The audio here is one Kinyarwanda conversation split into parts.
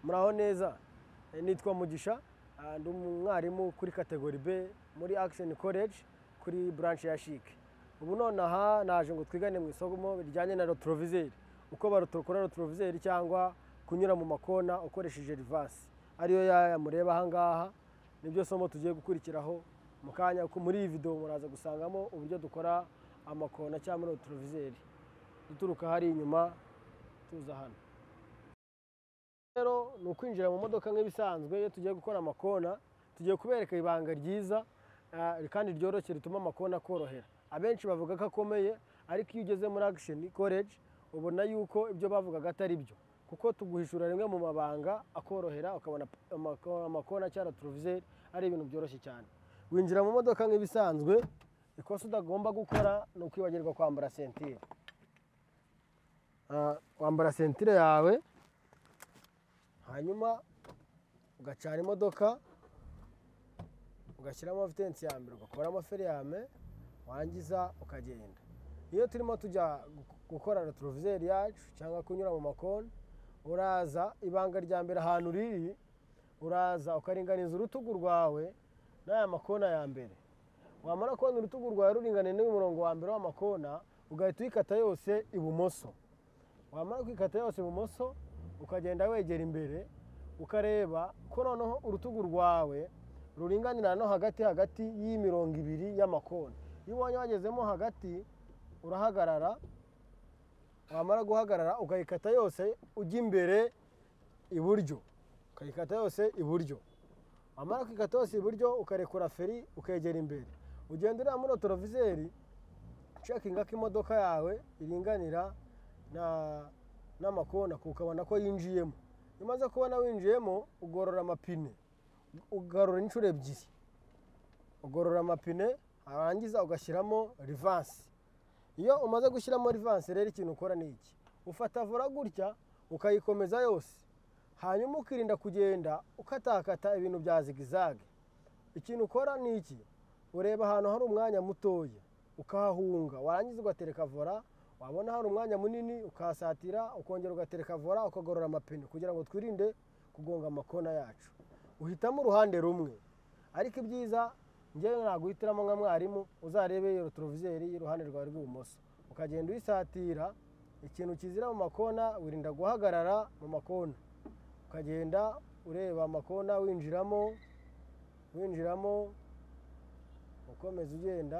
muraho neza nitwa mugisha ndi umwarimu kuri kategori b muri akisheni koleji kuri buranshe ya shike ubu nonaha naje ngo twigane mu isomo rijyanye na rotorovizeri uko barotokora rotorovizeri cyangwa kunyura mu makona ukoresheje rivansi ariyo yaya mureba ahangaha nibyo somo tugiye gukurikiraho mu kanya muri iyi videwo muraza gusangamo uburyo dukora amakona cyangwa rotorovizeri duturuka hari inyuma tuza hano rero ni ukwinjira mu modoka nk'ibisanzwe iyo tugiye gukora amakona tugiye kubereka ibanga ryiza ah, kandi ryoroshye rituma amakona korohera abenshi bavuga ko akomeye ariko iyo ugeze muri akisheni koleji ubona yuko ibyo bavugaga atari byo kuko tuguhishura rimwe mu mabanga akorohera ukabona amako- amakona cyangwa turovizeri ari ibintu byoroshye cyane winjira mu modoka nk'ibisanzwe ikosa utagomba gukora ni ukwibagirwa kwambara sentire Ah, wambara sentire yawe hanyuma ugacana imodoka ugashyiramo vitensi ya mbere ugakuramo feriyame wangiza ukagenda iyo turimo tujya gu- gukora rotorovizeri yacu cyangwa kunyura mu makoni uraza ibanga rya mbere ahantu riri uraza ukaringaniza urutugu rwawe n'aya makona ya mbere wamara kubona urutugu rwawe ruringaniye n'umurongo wa mbere w'amakona ugahita uyikata yose ibumoso wamara kwikata yose ibumoso ukagenda wegera imbere ukareba ko noneho urutugu rwawe ruringanira no hagati hagati y'imirongo ibiri y'amakona iyo ubonye wagezemo hagati urahagarara wamara guhagarara ukayikata yose ujya imbere iburyo ukayikata yose iburyo wamara kwikata yose iburyo ukarekura feri ukegera imbere ugenda uriya muri otorovizeri ucekinga ko imodoka yawe iringanira na- n'amakona ukabona ko yinjiyemo iyo umaze kubona winjiyemo ugorora amapine ugarura inshuro ebyiri ugorora amapine warangiza ugashyiramo rivansi iyo umaze gushyiramo rivansi rero ikintu ukora ni iki ufata vora gutya ukayikomeza yose hanyuma ukirinda kugenda ukatakata ibintu bya zigizage ikintu ukora ni iki ureba ahantu hari umwanya mutoya ukahahunga warangiza ugatereka vora wabona hari umwanya munini ukahasatira ukongera ugatereka vora ukagorora amapine kugira ngo twirinde kugonga amakona yacu uhitamo uruhande rumwe ariko ibyiza ngewe naguhitiramo nka mwarimu uzarebe iyo rotorovizeri y'uruhande rwawe rw'ibumoso ukagenda uyisatira ikintu kizira mu makona wirinda guhagarara mu makona ukagenda ureba amakona winjiramo winjiramo ukomeza ugenda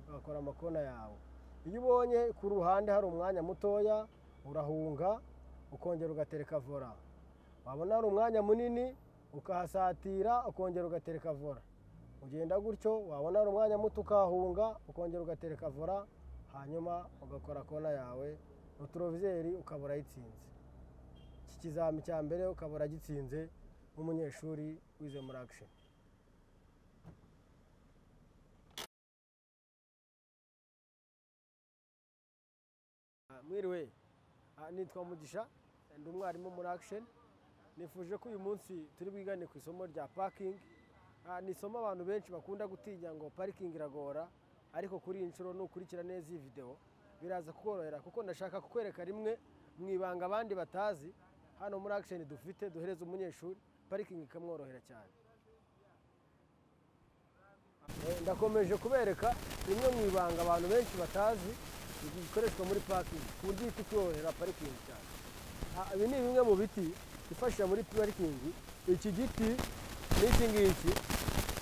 ugakora amakona yawe iyo ubonye ku ruhande hari umwanya mutoya urahunga ukongera ugatereka vora wabona hari umwanya munini ukahasatira ukongera ugatereka vora ugenda gutyo wabona hari umwanya muto ukahunga ukongera ugatereka vora hanyuma ugakora kona yawe rotorovizeri ukaba urayitsinze iki kizami cya mbere ukaba uragitsinze nk'umunyeshuri wize muri akisheni Ah, mwiriwe Ah, nitwa mugisha ndi umwarimu muri akisheni nifuje ko uyu munsi turi bwigane ku isomo rya pakingi ni isomo abantu benshi bakunda gutinya ngo parikingi iragora ariko kuri iyi nshuro nukurikira neza iyi videwo biraza kukorohera kuko ndashaka kukwereka rimwe mu ibanga abandi batazi hano muri akisheni dufite duhereza umunyeshuri parikingi ikamworohera cyane Eh, ndakomeje kubereka rimwe mu ibanga abantu benshi batazi rikoreshwa muri parking ku buryo ihita ikorohera parikingi cyane Ah, ibi ni bimwe mu biti bifasha muri parikingi iki giti n'iki ngiki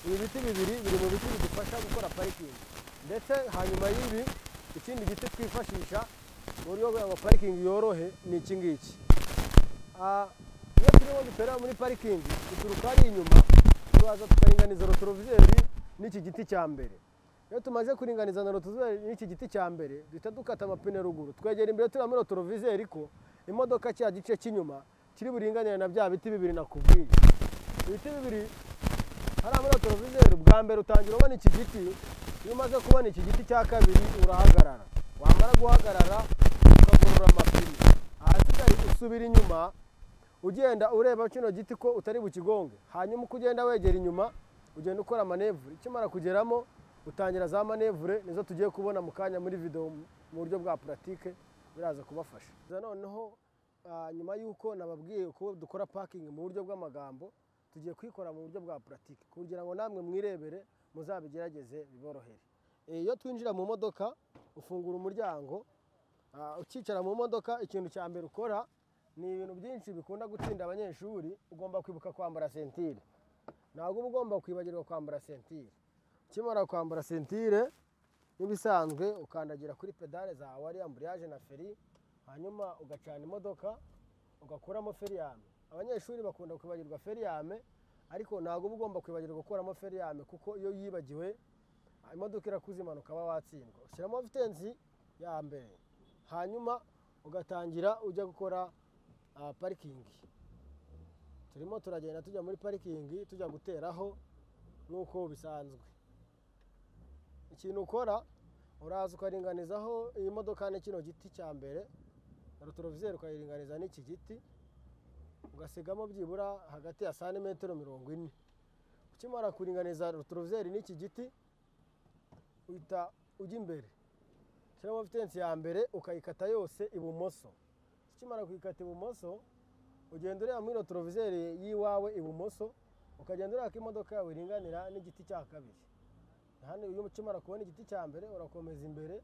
ibi biti bibiri biri mu biti bidufasha gukora parikingi ndetse hanyuma y'ibi ikindi giti twifashisha mu buryo bwo kugira ngo parikingi yorohe ni iki ngiki Ah, iyo turimo duterera muri parikingi duturuka hari inyuma turaza tukaringaniza rotorovizeri n'iki giti cya mbere iyo tumaze kuringaniza na rotorovizeri n'iki giti cya mbere duhita dukata amapine ruguru twegera imbere turiya muri rotorovizeri ko imodoka cya gice cy'inyuma kiri buringanire na bya biti bibiri nakubwiye ibiti bibiri hariya muri rotorovizeri bwa mbere utangira ubona iki giti iyo umaze kubona iki giti cya kabiri urahagarara wamara guhagarara ukagorora amapine ahasigaye usubira inyuma ugenda ureba kino giti ko utari bukigonge hanyuma uko ugenda wegera inyuma ugenda ukora manevure ikimara kugeramo utangira za manevure nizo tugiye kubona mu kanya muri video mu buryo bwa puratike biraza kubafasha Za noneho ah, nyuma y'uko nababwiye uko dukora pakingi mu buryo bw'amagambo tugiye kuyikora mu buryo bwa puratike kugira ngo namwe mwirebere muzabigerageze biborohere Eh, iyo twinjira mu modoka ufungura umuryango ah, ukicara mu modoka ikintu cya mbere ukora ni ibintu byinshi bikunda gutsinda abanyeshuri ugomba kwibuka kwambara sentire ntabwo uba ugomba kwibagirwa kwambara sentire ukimara kwambara sentire nk'ibisanzwe ukandagira kuri pedale zawe ari amburiyaje na feri hanyuma ugacana imodoka ugakuramo feriyame abanyeshuri bakunda kwibagirwa feriyame ariko ntabwo uba ugomba kwibagirwa gukuramo feriyame kuko iyo yibagiwe ah, imodoka irakuza impanuka uba watsindwa ushyiramo vitensi ya mbere hanyuma ugatangira ujya gukora ah, parikingi turimo turagenda tujya muri parikingi tujya guteraho nk'uko bisanzwe ikintu ukora uraza ukaringanizaho iyi modoka ni kino giti cya mbere rotorovizeri ukayiringaniza n'iki giti ugasigamo byibura hagati ya santimetero mirongo ine ukimara kuringaniza rotorovizeri n'iki giti uhita ujya imbere ushyiramo vitensi ya mbere ukayikata yose ibumoso ukimara kuyikata ibumoso ugenda ureba muri rotorovizeri y'iwawe ibumoso ukagenda ureba ko imodoka yawe iringanira n'igiti cya kabiri hano iyo ukimara kubona igiti cya mbere urakomeza imbere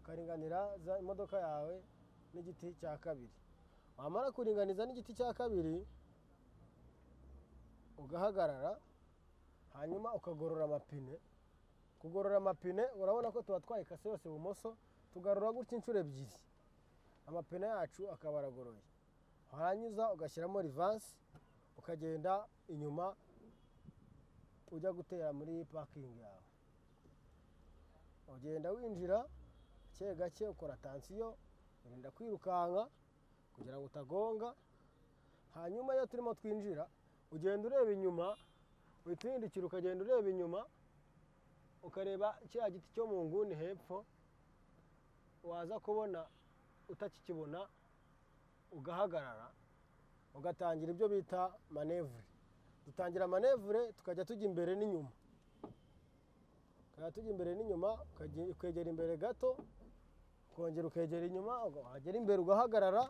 ukaringanira za imodoka yawe n'igiti cya kabiri wamara kuringaniza n'igiti cya kabiri ugahagarara hanyuma ukagorora amapine kugorora amapine urabona ko tuba twayikase yose ibumoso tugarura gutya inshuro ebyiri amapine yacu akaba aragoroye warangiza ugashyiramo rivansi ukagenda inyuma ujya gutera muri pakingi yawe ugenda winjira gake gake ukora tansiyo urinda kwirukanka kugira ngo utagonga hanyuma iyo turimo twinjira ugenda ureba inyuma uhita uhindukira ukagenda ureba inyuma ukareba kiriya giti cyo mu nguni hepfo waza kubona utakikibona ugahagarara ugatangira ibyo bita manevure dutangira manevure tukajya tujya imbere n'inyuma tukajya tujya imbere n'inyuma ukajya- ukegera imbere gato ukongera ukegera inyuma uga- wagera imbere ugahagarara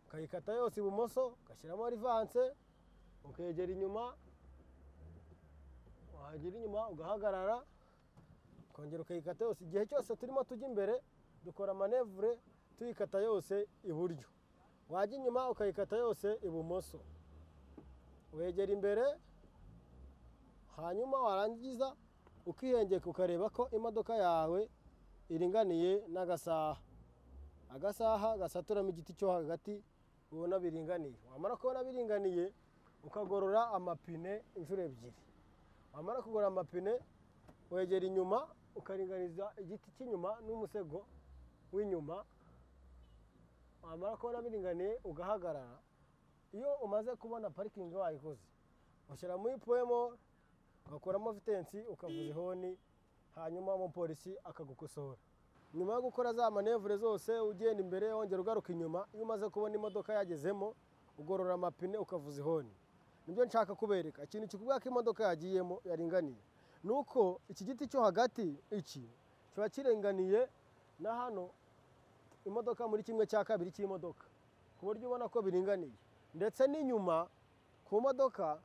ukayikata yose ibumoso ugashyiramo rivanse ukegera inyuma wagera inyuma ugahagarara ukongera ukayikata yose igihe cyose turimo tujya imbere dukora manevure tuyikata yose iburyo wajya inyuma ukayikata yose ibumoso wegera imbere hanyuma warangiza ukihengeka ukareba ko imodoka yawe iringaniye n'agasaha agasaha gasaturamo igiti cyo hagati ubona biringaniye wamara kubona biringaniye ukagorora amapine inshuro ebyiri wamara kugorora amapine wegera inyuma ukaringaniza igiti cy'inyuma n'umusego w'inyuma wamara kubona biringaniye ugahagarara iyo umaze kubona parikingi wayikoze ushyira muri poemo ugakuramo vitensi ukavuza ihoni hanyuma umupolisi akagukosora nyuma yo gukora za manevure zose ugenda imbere wongera ugaruka inyuma iyo umaze kubona imodoka yagezemo ugorora amapine ukavuza ihoni nibyo nshaka kubereka ikintu kikubwira ko imodoka yagiyemo yaringaniye ni uko iki giti cyo hagati iki kiba kiringaniye na hano imodoka muri kimwe cya kabiri cy'imodoka ku buryo ubona ko biringaniye ndetse n'inyuma ku modoka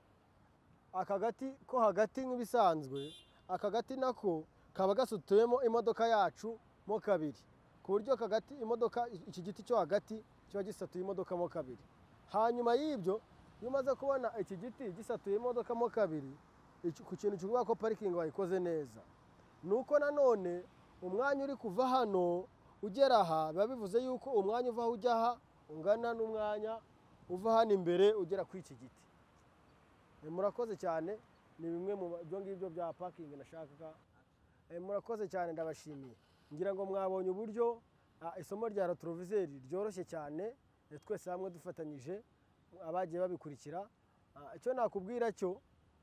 aka gati ko hagati nk'ibisanzwe aka gati nako kaba gasutuyemo imodoka yacu mo kabiri ku buryo aka gati imodoka iki giti cyo hagati kiba gisatuye imodoka mo kabiri hanyuma y'ibyo iyo umaze kubona iki giti gisatuye imodoka mo kabiri iki- ku kintu kivuga ko parikingi wayikoze neza ni uko nanone umwanya uri kuva hano ugera aha biba bivuze yuko umwanya uva aho ujya aha ungana n'umwanya uva hano imbere ugera kuri iki giti Eh, murakoze cyane ni bimwe mu byo ngibyo bya pakingi nashakaga Eh, murakoze cyane ndabashimiye ngira ngo mwabonye uburyo ah, isomo rya rotorovizeri ryoroshye cyane eh, twese hamwe dufatanyije abagiye babikurikira Ah, icyo nakubwira cyo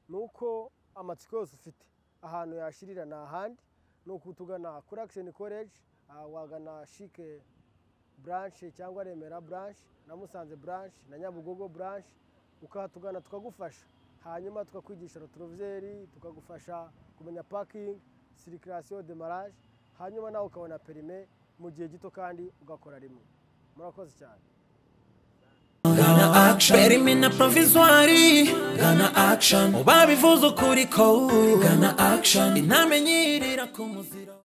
ni uko amatsiko yose ufite ahantu yashirira ni ahandi ni ukutugana kuri akisheni koleji wagana shike buranshe cyangwa remera buranshe na musanze buranshe na nyabugogo buranshe ukahatugana tukagufasha hanyuma tukakwigisha rotorovizeri tukagufasha kumenya pakingi sirikirasiyo demaraje hanyuma nawe ukabona perime mu gihe gito kandi ugakora rimwe murakoze cyane perime na provinzwari Ghana action babivuze ukuri ko Ghana action inamenyirira ku muziro